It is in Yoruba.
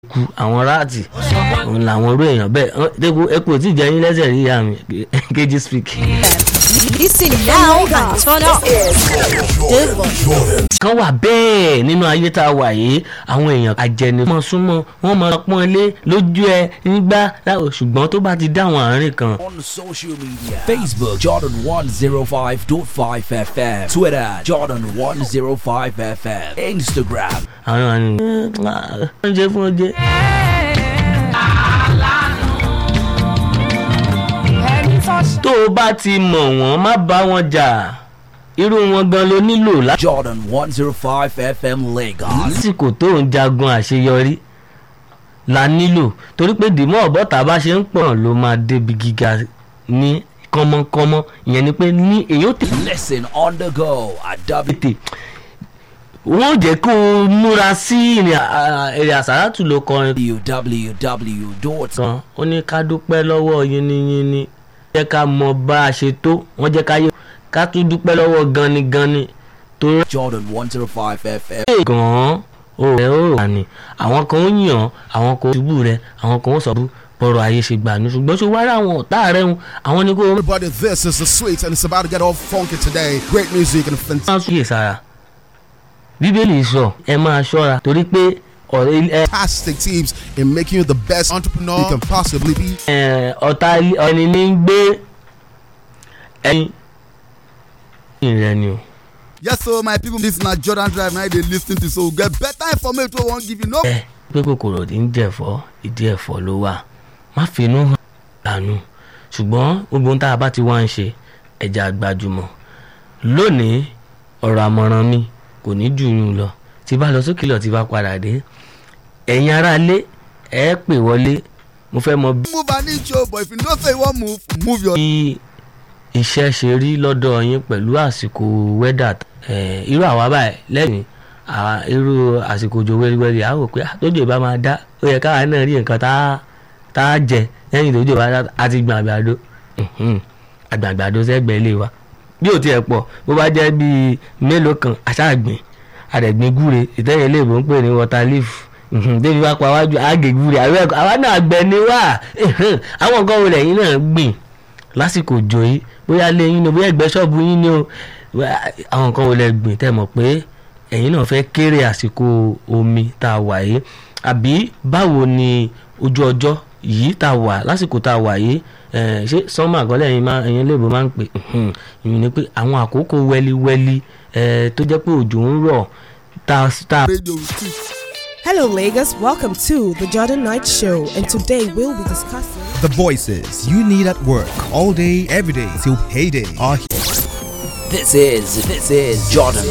ku àwọn ráàtì òun làwọn orú èèyàn bẹ́ẹ̀ epo epo tí jẹ́ yín lẹ́sẹ̀ rí ìyá mi kejì speak. Listen now and turn up. kan wà bẹ́ẹ̀ nínú ayé tá a wà yìí àwọn èèyàn àjẹni mọ̀ súnmọ́ wọ́n mọ̀ pọ́n lé lójú ẹ nígbà ṣùgbọ́n tó bá ti dá àwọn àárín kan On social media Facebook Jordan 105.5 FM Twitter Jordan 105 FM Instagram àwọn àárín oúnjẹ fún oúnjẹ. tó o bá ti mọ̀ wọ́n má bá wọn jà irú wọn gan ló nílò láti. Jordan 105 FM Lagos lásìkò tó ń jagun àṣeyọrí la nílò torí pé dìmọ́ ọ̀bọ̀tà bá ṣe ń pọ̀ ló máa débi gíga ní kánmọ́kánmọ́ ìyẹn ni pé ní èyí ó tètè Listen on the go at W tètè wọ́n ò jẹ́ kó o múra sí ìrìn à- èrè àsáràtù ló kọrin www. kan ó ní ká dúpẹ́ lọ́wọ́ yínníyínní jẹ́ ká mọ bá a ṣe tó wọ́n jẹ́ ká yẹ ká tún dúpẹ́ lọ́wọ́ ganigani tó rẹ́ Jordan 105 FM gan-an ó rẹ̀ ó rà ní àwọn kan ó yàn àwọn kan ó ṣubú rẹ̀ àwọn kan ó sọ bú bọ́rọ̀ ayé ṣe gbà ní ṣùgbọ́n ṣe wá rí àwọn ọ̀tá rẹ̀ ń àwọn ni kó o Everybody, this is the sweet, and it's about to get all funky today. Great music and fantastic. máa súyè sára bíbélì sọ ẹ máa ṣọ́ra torí pé ọ̀rẹ́ ẹ fantastic tips in making you the best entrepreneur you can possibly be. ẹ, ọ̀tá ilé- ẹni ní ń gbé ẹni rẹ ni o. Yes, so my people, this na Jordan Drive. Now they listen to so get better information. We won't give you no. ẹ pé kòkòrò tí ń jẹ̀fọ́ ìdí ẹ̀fọ́ ló wà má finú hàn dànù ṣùgbọ́n gbogbo ohun tá a bá ti wá ń ṣe ẹja gbajúmọ̀ lónìí ọ̀rọ̀ àmọ̀ràn mi kò ní jù yún lọ tí bá lọ sókè lọ tí bá padà dé ẹ̀yin aráalé ẹ pè wọlé mo fẹ́ mọ bí Move an inch, oh, but if you don't say you want move, move your. iṣẹ́ ṣe rí lọ́dọ̀ yín pẹ̀lú àsìkò wẹ́dà ẹ̀, irú àwa báyìí lẹ́yìn àwa- irú àsìkò òjò wẹ́rẹ́wẹ́rẹ́ àá rò pé ah, tójò bá máa dá ó yẹ káwa náà rí nǹkan tá a- tá a jẹ lẹ́yìn tójò bá dá a ti gbọ̀n àgbàdo Mhm. àgbàgbàdo sẹ́gbẹ̀ẹ́ ilé wa bí ò tiẹ̀ pọ̀ bó bá jẹ́ bíi mélòó kan àṣàgbìn àdẹ̀gbìn gúre ìtẹ́yẹ ilé ìbò ń pè ní water leaf Mhm. débi wá pa wájú àgè gúre àwọn ẹ̀kọ́ àwa náà gbẹ ni wá Mhm. àwọn nǹkan wo lẹ́yìn náà gbìn lásìkò òjò yìí bóyá lé yín ni o bóyá ẹgbẹ́ ṣọ́ọ̀bù yín ni o Wá- àwọn nǹkan wo lẹ gbìn tẹ́ mọ̀ pé ẹ̀yin náà fẹ́ kéré àsìkò omi tá a wà yìí àbí báwo ni ojú ọjọ́ yìí tá a wà lásìkò tá a wà yìí eh, ṣé sọ́mà àgọ́lẹ̀ ẹ̀yin máa ẹ̀yin léèbó máa ń pè mhm. ìyẹn ni pé àwọn àkókò wẹ́líwẹ́lí eh, tó jẹ́ pé òjò ń rọ̀ tá a Radio street. Hello, Lagos. Welcome to the Jordan Night Show, and today we'll be discussing. The voices you need at work all day, every day till payday are here. This is this is Jordan